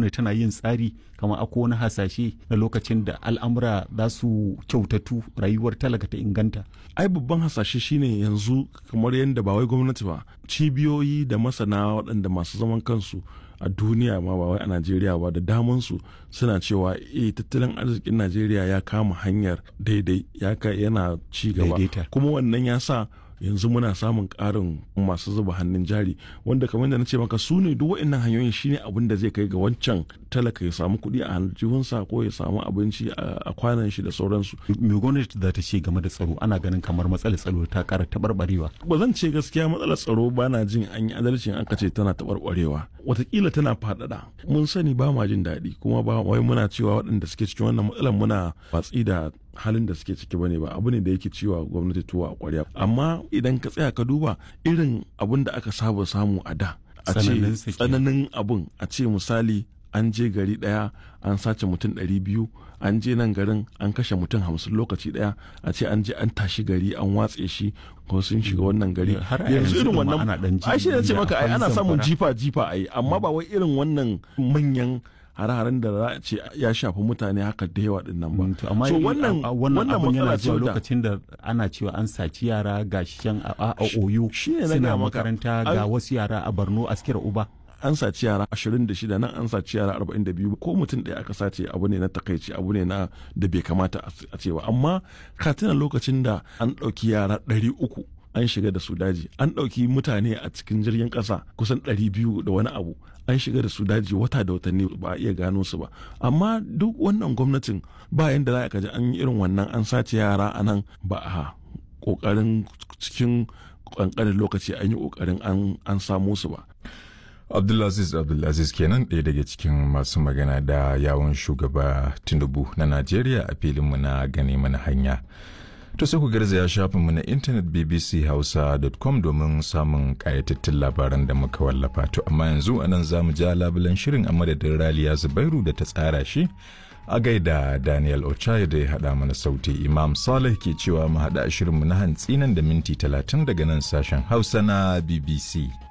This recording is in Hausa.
gwamnati tana yin tsari kamar akwai wani hasashe na lokacin da al'amura za su kyautatu rayuwar talaka ta inganta ai babban hasashe shine yanzu kamar yadda ba wai gwamnati ba cibiyoyi da masana waɗanda masu zaman kansu a duniya ma ba wai a najeriya ba da damansu suna cewa eh tattalin arzikin najeriya ya kama hanyar daidai ya yana ci gaba kuma wannan ya sa yanzu muna samun ƙarin masu zuba hannun jari wanda kamar da na ce maka su ne duk waɗannan hanyoyin shine abin da zai kai ga wancan talaka ya samu kuɗi a aljihunsa ko ya samu abinci a kwanan shi da sauransu. me gwamnati za ta ce game da tsaro ana ganin kamar matsalar tsaro ta ƙara taɓarɓarewa. ba zan ce gaskiya matsalar tsaro ba na jin an yi adalcin an ce tana taɓarɓarewa watakila tana faɗaɗa mun sani ba ma jin daɗi kuma ba wai muna cewa waɗanda suke cikin wannan matsalar muna watsi da halin da suke ciki bane ba abu ne da yake ciwa gwamnati tuwa a kwarya amma idan ka tsaya ka duba irin abun da aka saba samu a da a ce tsananin abun a ce misali an je gari daya an sace mutum ɗari biyu an je nan garin an kashe mutum hamsin lokaci daya a ce an je an tashi gari an watse shi ko sun shiga wannan gari yanzu irin wannan ai shi ne ce maka ai ana samun jifa jifa ai amma ba wai irin wannan manyan hare-haren da za a ce ya shafi mutane haka da yawa din nan ba. amma so wannan wannan abun yana cewa lokacin da ana cewa an saci yara ga shan a oyo suna makaranta ga wasu yara a Borno askira uba. an saci yara 26 nan an saci yara 42 ko mutum ɗaya aka sace abu ne na takaici abu ne na da bai kamata a cewa amma ka tuna lokacin da an ɗauki yara 300 an shiga da su daji an ɗauki mutane a cikin jirgin ƙasa kusan 200 da wani abu an shiga da su daji wata da watanni ba a iya gano su ba amma duk wannan gwamnatin ba yanda za ka ji an yi irin wannan an sace yara a nan ba a ƙoƙarin cikin ƙanƙanin lokaci an yi ƙoƙarin an samo su ba Abdulaziz Abdulaziz kenan ɗaya daga cikin masu magana da yawon shugaba Tinubu na Najeriya a filinmu na gane mana hanya. To sai ku garzaya shafinmu na intanet bbchausa.com domin samun ƙayatattun labaran da muka wallafa. To amma yanzu anan za mu ja labulan shirin a madadin Raliya Zubairu da ta tsara shi. A gaida Daniel Ochai da ya haɗa mana sauti Imam Saleh ke cewa mu haɗa shirinmu na hantsi nan da minti talatin daga nan sashen Hausa na BBC.